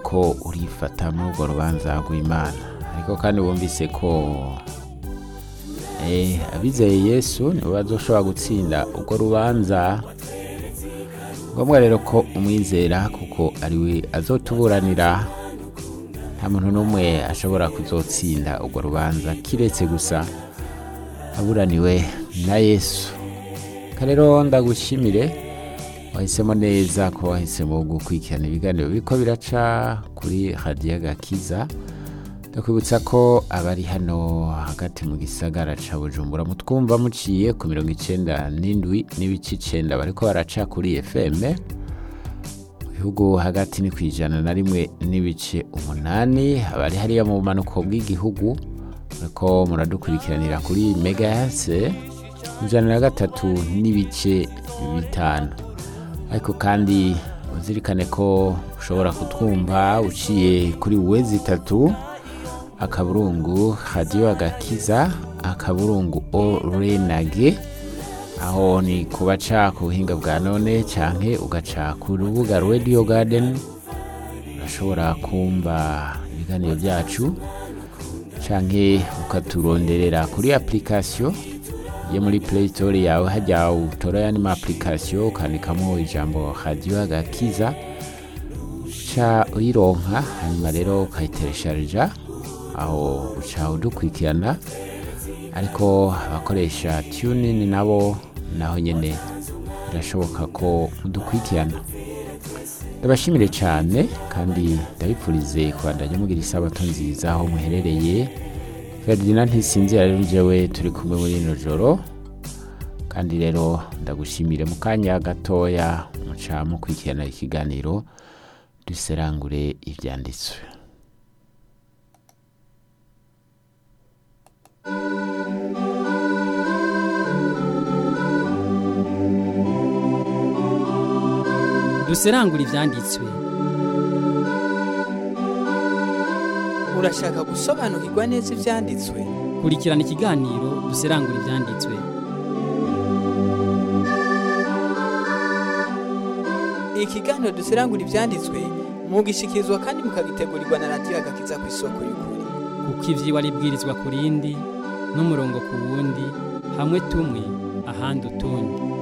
uriko urifata muri urwo rubanza rw'imana ariko kandi wumvise ko eh, abizeye yesu nibo bazoshobora gutsinda urwo rubanza ngombwa rero ko umwizera kuko ariwe azotuburanira nta muntu n'umwe ashobora kuzotsinda urwo rubanza kiretse gusa aburaniwe na yesu rero ndagushimire wahisemo neza ko wahisemo gukurikirana ibiganiro biriko biraca kuri radiyo gakiza ndakwibutsa ko abari hano hagati mu gisagara ca bujumbura mutwumva muciye ku mirongo icenda n'indwi n'ibice icenda bariko baraca kuri fm mu bihugu hagati ni ku ijana na rimwe n'ibice umunani abari hariya mu bumanuko bw'igihugu muriko muradukurikiranira kuri megahase ijana na gatatu n'ibice bitanu ariko kandi uzirikane ko ushobora kutwumva uciye kuri wezi itatu akaburungu radiyo agakiza akaburungu orenage aho ni kubaca ku buhinga bwa none canke ugaca ku rubuga radio garden urashobora kumva ibiganiro byacu canke ukaturonderera kuri application ye muri play store yawe hajya utora yandi ma application ukandikamo ijambo radio agakiza uca uyironka hanyuma rero ukayiteresharija aho uca udukurikirana ariko abakoresha tunin nabo naho nyene birashoboka ko mudukurikirana ndabashimire cyane kandi ndabipfurize kubandanya mugira isabato nziza aho muherereye ferdinand ntisinzira rero jewe turi kumwe muri ino joro kandi rero ndagushimire mu kanya gatoya muca mukurikirana ikiganiro duserangure ibyanditswe duserangura ibyanditswe urashaka gusobanukirwa neza ibyanditswe kurikirana ikiganiro duserangura ibyanditswe ikiganiro duserangura ibyanditswe mugishikirizwa kandi mukagitegurirwa na radiyo agakiza ku isoko y'ukuri kuko iby'iwa ribwirizwa ku rindi n'umurongo ku wundi hamwe tumwe ahandi utundi